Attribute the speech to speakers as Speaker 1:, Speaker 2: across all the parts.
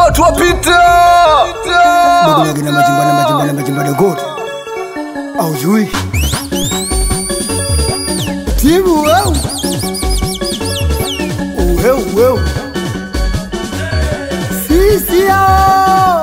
Speaker 1: watu wapita
Speaker 2: Dogo na majimba na majimba na majimba dogo. Au jui. Timu weu. Weu weu. Sisi hao.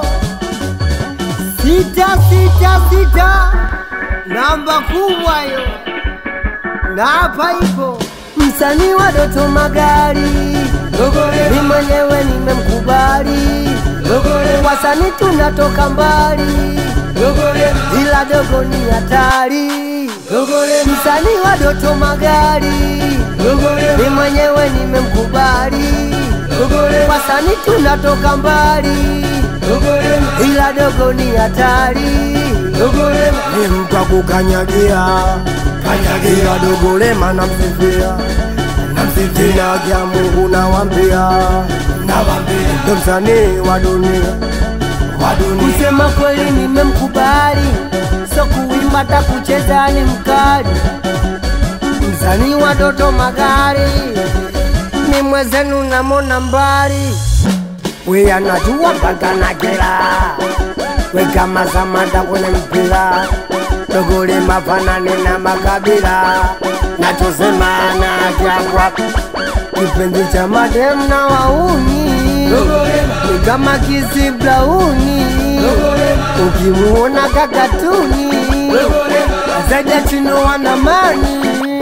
Speaker 2: Sita sita sita. Namba kubwa hiyo. Na hapa ipo msanii wa Doto Magari. Mimi mwenyewe nimemkubali. Wasanii tunatoka mbali, ila dogo ni hatari. Msanii wa Doto Magari, mimi mwenyewe nimemkubali. Wasanii tunatoka mbali, ila dogo ni hatari. Ni mtu akukanyagia kanyagia dogo lema namsifia namsifia kya Mungu nawambia nawambia ndo msanii wa dunia wa dunia kusema kweli nimemkubali so kuimba ta kucheza ni mkali msanii wa Doto Magari ni mwezenu namona mbali we anajua mpaka na kila we kama Samata kwenye mpira dogole mafanane na makabila nachosema na kyangwa kipenzi cha madem na wauni ni kama kisi blauni ukimuona kakatuni zaja chino wanamani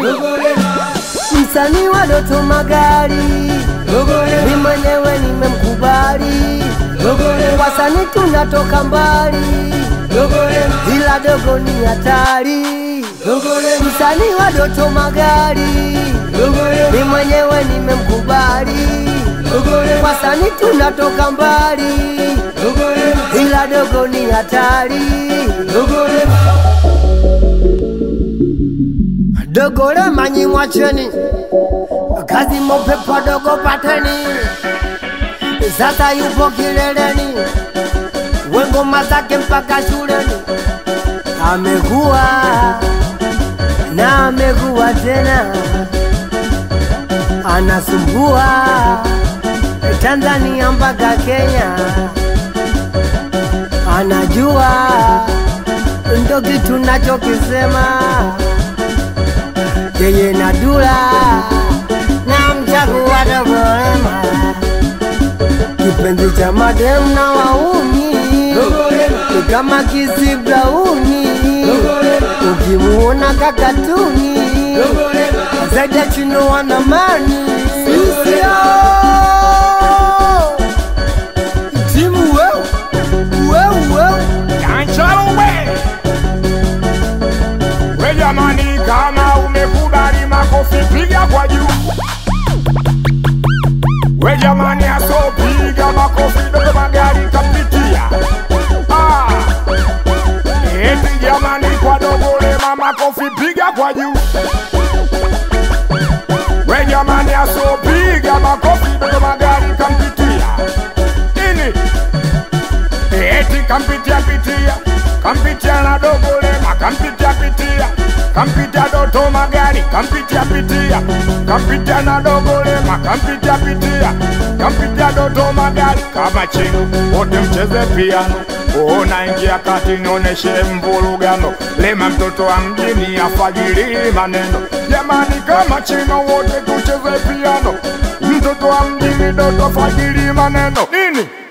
Speaker 2: msanii wa Doto Magari mi mwenyewe nimemkubali wasanii tunatoka mbali ila dogo ni hatari msanii wa Doto Magari mi mwenyewe nimemkubali wasanii tunatoka mbali ila dogo ni hatari dogole manyi mwacheni kazi mopepo dogo pateni sasa yupo kileleni wengoma zake mpaka shuleni amekuwa na amekuwa tena anasumbua Tanzania mpaka Kenya, anajua ndo kitu nachokisema yeye na Dula na mchagua Dogolema, kipenzi cha madem na wauni ni kama kisi blauni, ukimuona kakatuni zaidi ya chino wanamani sisio timu weu weu weu
Speaker 3: Kanchalo we we jamani, kama umekubali makofi piga kwa juu. We jamani, asopiga makofi Doto Magari kapitia. Ah, eti jamani, kwa Dogo Lema makofi piga kwa juu. We jamani, asopiga makofi Doto Magari kampitia ini eti kampitia pitia kampitia na Dogo Lema kampitia pitia kampitia Doto Magari kampitia pitia kampitia na Dogo Lema kampitia pitia kampitia Doto Magari kama chino wote mcheze piano ona ingia kati nioneshe mvurugano Lema mtoto wa mjini afajiri maneno jamani kama chino wote tucheze piano mtoto wa mjini Doto fajiri maneno nini